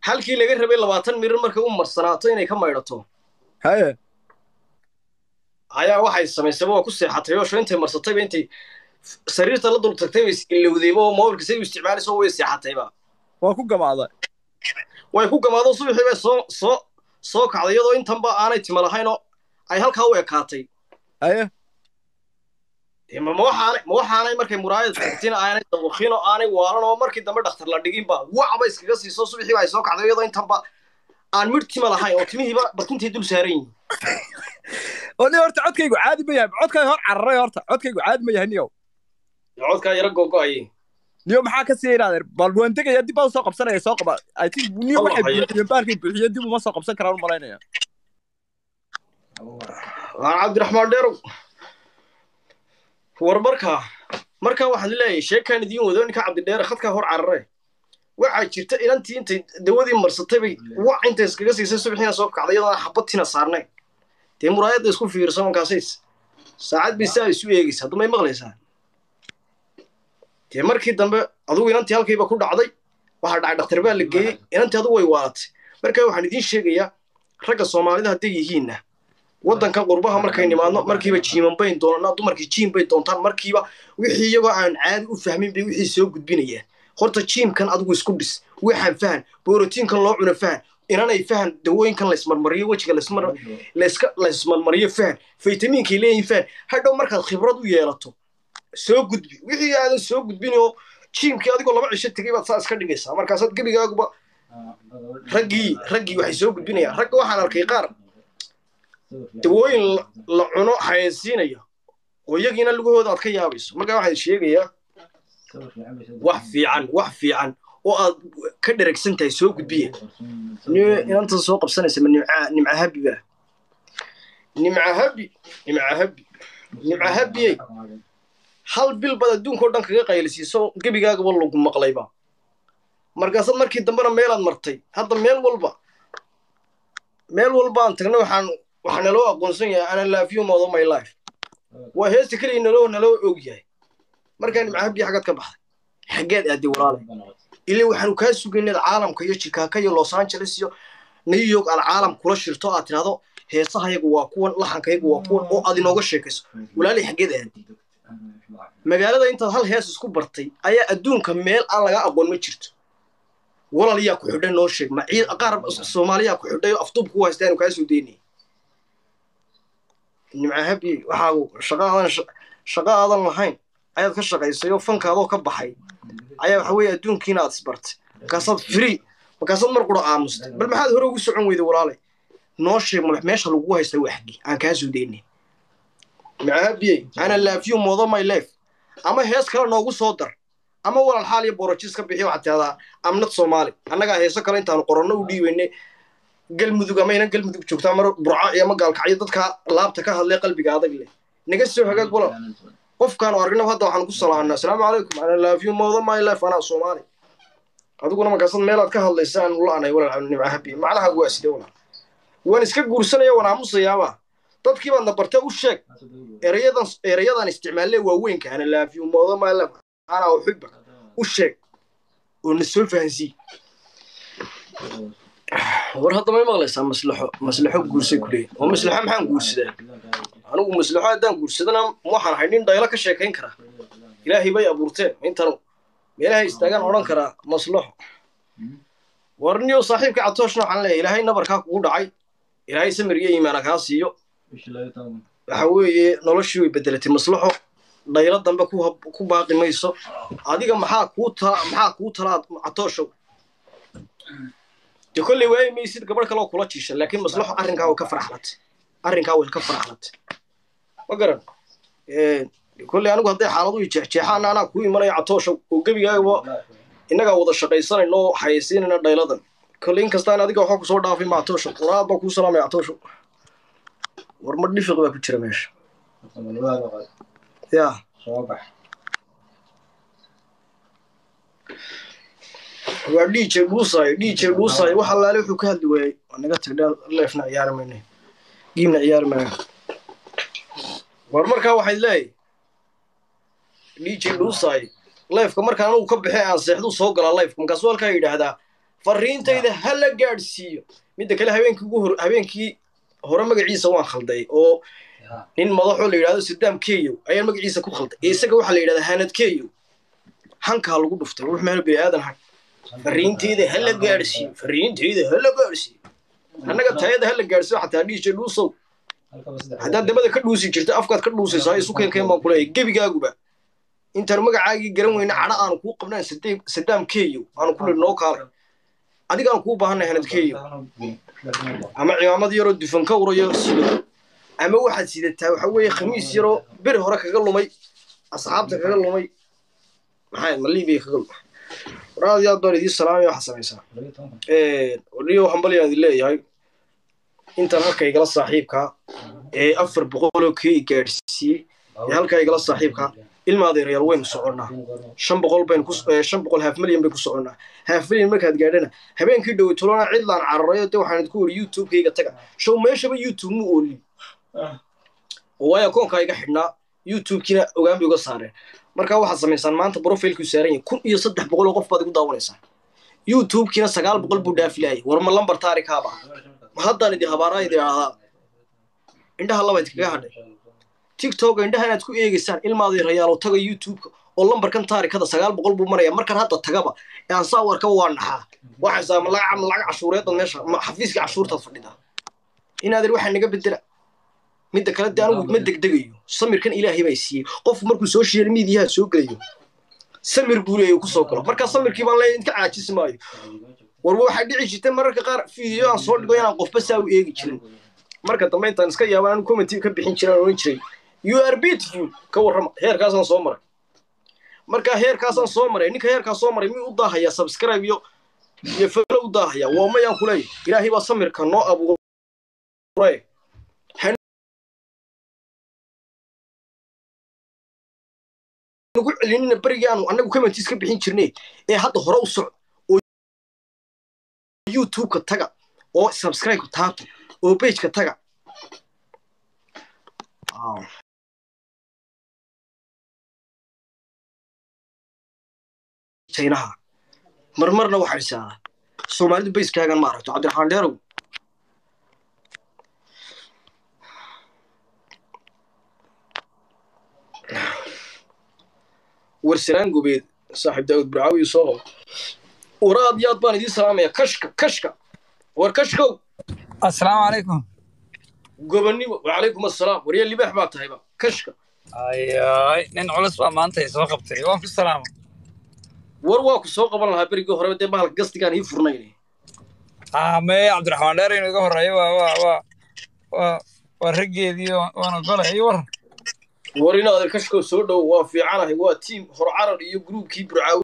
halkii laga rabay labaatan mirir markay u marsanaato inay ka maydhato haye ayaa waxay samaysay waa ku seexatay oo sho intay marsatayba intay sariirta la dul tagtay bay ilowdayba oo mobilka say u isticmaalayso way seexatayba waa ku gamaaday way ku gamaado subaxii bay soo soo soo kacday iyadoo intanba aanay tima lahayn oo ay halkaa u ekaatay haye dee ma ma waxaanay ma waxaanay markay muraayad tagtina aanay dabuqin oo aanay waalan oo markii dambe dhakhtar la dhiginba wacba iskaga siiso subaxiiba ay soo kacday iyadoo intanba aan midh tima lahayn oo timihiiba barkintay dul saaran yihiin oo nin horta codkaygu caadi ma yahay codkayga hor cararay horta codkaygu caadi ma yahay niyow dee codkaa yaro gogo-ayay niyo maxaa ka sii yidhaahdeen bal waan tegaya dib baan soo qabsanaya soo qaba i think niyo waxay Wallahi. buuxiyeen baalkay buuxiyeen dib uma soo qabsan karaan u malaynaya waa cabdiraxmaan dheerow war markaa markaa waxaad leeyahay sheekaan idiin wado ninka cabdidheere khadkaa hor carare waxaa jirta inantii intay dawadii marsatay bay wac intay iskaga siisay subaxiina soo kacday iyadoona xabadtina saarnayn dee muraayadda isku fiirsan markaasay saacad bay saa isu eegaysa hadduu may maqlaysaa dee markii dambe adugu inantii halkayba ku dhacday waxaa dhacay dhakhtar baa la geeyey inantii adugu way waalatay markaa waxaan idiin sheegayaa ragga soomaalida hadday yihiinna waddankan qurbaha markay nimaadno markiiba jiiman bayn doonanaa dumarkii jiim bay doontaan markiiba wixii iyagoo aan caadi u fahmin bay wixii soo gudbinayaan horta jiimkan adigu isku dhis waxaan fahan borotiinkan loo cuno fahan inanay fahan dawooyinkan laysmarmariyo wejiga laysmar layska laysmarmariyo fahan faytamiinkay leeyihin fahan hadhow markaad khibrad u yeelato soo gudbi wixii aadan soo gudbin oo jiimkii adigoo laba cisho tegay baad saa iska dhigaysaa markaasaad gebigaaguba raggii raggii waxay soo gudbinayaan ragga waxaan arkay qaar dawooyin la- la cuno hayaysiinaya oo iyagiina lugahooda aad ka yaabayso markaa waxaan sheegayaa wax fiican wax fiican oo aad ka dheragsan tahay soo gudbiya ni- inantan soo qabsanaysa ma nimca nimca habi ba nimca habi nimca habi nimca habiyey hal bil baad adduunkao dhan kaga qaylisiiso gebigaagaba lagu maqlayba markaasaad markii dambena meelaad martay hadda meel walba meel walbaan tagnay waxaan waxaa naloo aqoonsan yahay ana laafiyo moodo my life waa heesta keliya naloo naloo og yahay markaa nimca habiya xaggaad ka baxday xaggeed aaday walaalay ilaa waxaanu kaa sugaynay caalamka iyo chicago iyo los angeles iyo new york aad caalam kula shirto aad tidhahdo heesahayagu waa kuwan laxankayagu waa kuwan oo aad inooga sheekayso walaalay xaggeed aaday magaalada intaad hal hees isku bartay ayaa adduunka meel aan laga aqoon ma jirto walal yaa ku xidhay noo sheeg ma ciid qaar soomaaliyaa ku xidhay oo afduub ku haysta aanu kaa soo daynay nimca habi waxaagu shaqa aadan shaqa aadan lahayn ayaad ka shaqaysay oo fankaadoo ka baxay ayaa waxa weeye adduunkiina aad isbartay markaasaad free markaasaad mar qura aamustay bal maxaad hore ugu socon weyday walaalay noo sheeg ma meesha lagugu haysta waa xaggi aan kaa soo daynay macaabiyey ana laafiyo moodo my life ama hees kale noogu soo dar ama walal xaal iyo borojis ka bixi waxaad tidahdaa amnad soomaali annagaa heeso kale intaanu qoranno u dhiibaynay galmudug ama inan galmudug joogtaa mar burca iyo ama gaalkacyo dadka laabta ka hadlay qalbiga adag leh naga soo hagaag walal qofkaanu aragnaba hadda waxaan ku salaanaa asalaamu calaykum ana laafiyo moodo my life anaa soomaali adiguna markaasad meelaad ka hadlaysa aan ula anay walal nimca habi macnaha waa sidee walal waan iska guursanaya waan aamusayaaba dadkii baadna bartee u sheeg erayadan erayadan isticmaalle waaweynka ana laafiyo moodo my life anaa uxibak u sheeg oo na soo fahansii war hadda may maqlaysaa maslaxo maslaxo guursay ku leeyahy oo maslaxo maxaan guursadaa anigu maslaxo haddaan guursadana waxaan ahay nin dhaylo ka sheekayn karaa ilaahay bay abuurteen intanu meelaha istaagaan odhan karaa maslaxo war niyo saaxiibka catooshna waxaan leeyahay ilaahay nabarkaa kugu dhacay ilaahay samir iyo iimaana kaa siiyo waxa weeye noloshii way bedelatay maslaxo dhaylo dambe ku hab- ku baaqi mayso adiga maxaa kuu ta maxaa kuu talaa catooshow de kolley waayi maysid gabadh kale oo kula jiisha laakiin maslaxo arrinkaa way ka faraxlatay arrinkaa way ka faraxlatay ma garan kolley anigu hadday xaaladu i jeexjeexaana anaa kuu imanaya catooshow oo gebigaagaba innagaa wada shaqaysanayno oo hayaysiinayna dhayladan kolley inkastaan adiga waxba kusoo dhaafay ma catooshow waraad baa kuu salaamaya catooshow war ma dhifiq baa ku jira meesha yaa waa dj dhuusaayo dj dhuusaayo wax allaale wuxuu ka hadli waayey waa naga tagdha leefna ciyaari mayne giimna ciyaari maayo war markaa waxayd leeyahy dj dhuusaayo leefka markaan anugu ka baxee aan seexduu soo galaa leefka markaasuu halkaa yidhaahdaa fariintayda ha la gaadhsiiyo midda kale habeenkii ugu hor habeenkii hore magaciisa waan khalday oo nin madaxoo la yidhahdo sadaam keyow ayaan magaciisa ku khalday ee isaga waxaa la yidhahdaa hanad keyow hankaa lagu dhuftay ruux meel bini aadan han fariintayda ha la gaadhsiiyo fariintayda ha la gaadhsiiyo annaga tayada ha la gaadhsiiyo xataa dhiisha dhuusow haddaad dabada ka dhuusi jirta afkaad ka dhuusaysaa isu keenkeen baan kuleeyahay gebigaaguba intaan magacaagii garan weyna cadho aanu kuu qabnaan sadaam keyow aanu ku nidhi noo kaalay adigaan kuu baahanay hanad keyow ama cimaamad yaroo dufan ka urayo sido ama waxaad sidataa waxa weeye khamiis yaroo beri hore kaga lumay asxaabta kaga lumay maxay ma libiya kaga lumay waraad yaa doon idii salaamaya waxaa samaysaa odhiyo hambalyaan idin leeyahay intaan halka igala saaxiibkaa ee afar boqoloo kii gaadhsiiyey ee halkaa igala saaxiibkaa ilma adeerayaal waynu soconnaa shan boqol baynu ku shan boqol haaf milyan baynu ku soconnaa haaf milyan markaad gaadhana habeenkii dhowe tolona cidlaan cararayo dee waxaan idinku weri youtubekayga taga show meeshaba youtube mu ooli waayo akoonkaa iga xidhnaa youtubekina ogaan bay uga saareen markaa waxaad samaysaan maanta profilkuu saaran yahay kun iyo saddex boqol oo qof baad igu daawanaysaan youtubekina sagaal boqol buu dhaafilaayay war ma lambar taarikaaba ma haddaan idi habaaraa idi ahdaa indhaha labayd kaga hadhay tiktoka indhaha inaad ku eegaysaan ilmaadii rayaalo taga youtubeka oo lambarkan taarikada sagaal boqol buu maraya markaan hadda tagaba ee aan saa warkaba waa naxaa waxaysaa ma lacag lacag cashuureedan meesha ma xafiiska cashuurtaad fadhidaa inaadir waxaa naga bedela midda kale dee anigu ma degdegayo samirkan ilaahay baa siiyey qofku markuu social mediaha soo gelayo samir buu leeyahy kusoo galo markaa samirkii baan leeyahy inka caajisi maayo warba waxaa dhici jirtay mararka qaar video aan soo dhigo inaan qofba saa u eegi jirin marka dambe intaan iska yaaba anu commenti ka bixin jiraan oran jiray you are beautiful ka warrama heerkaasaan soo maray marka heerkaasaan soo maray ninka heerkaas soo maray miyuu u daahayaa subscribe iyo iyo falo u daahayaa waa mayaan kuleeyahy ilaahay baa samirka noo abuuray nagu celinina berigii aanu annagu commentis ka bixin jirnay ee hadda hore u socdo oo youtubeka taga oo subscribe-ka taabta oo pageka taga jaynaha marmarna waxaa isaadaa soomaalidu bayskaagan ma aragto cabdiraxmaan dheerow warsanaan gobeed saaxiib daawud burcaawi soo qabo waraad yaad baan idiin salaamaya kashka kashka war kashkow asalaamu calaykum gobonnimo wacalaykum assalaam warya libaax baa tahayba kashka ayay nin culus baa maanta i soo qabtay waan ku salaama war waa ku soo qaban lahaa berigii horeba dee bahalka gastigaan ii furnayne mee cabdiraxmaan dheer inuu iga horreeyo waa waa waa waa waa raggeedii waana golay iyo waran war in adeer kashkow soo dhow waa fiicanahay waa tiim hor carar iyo gruubkii burcaawi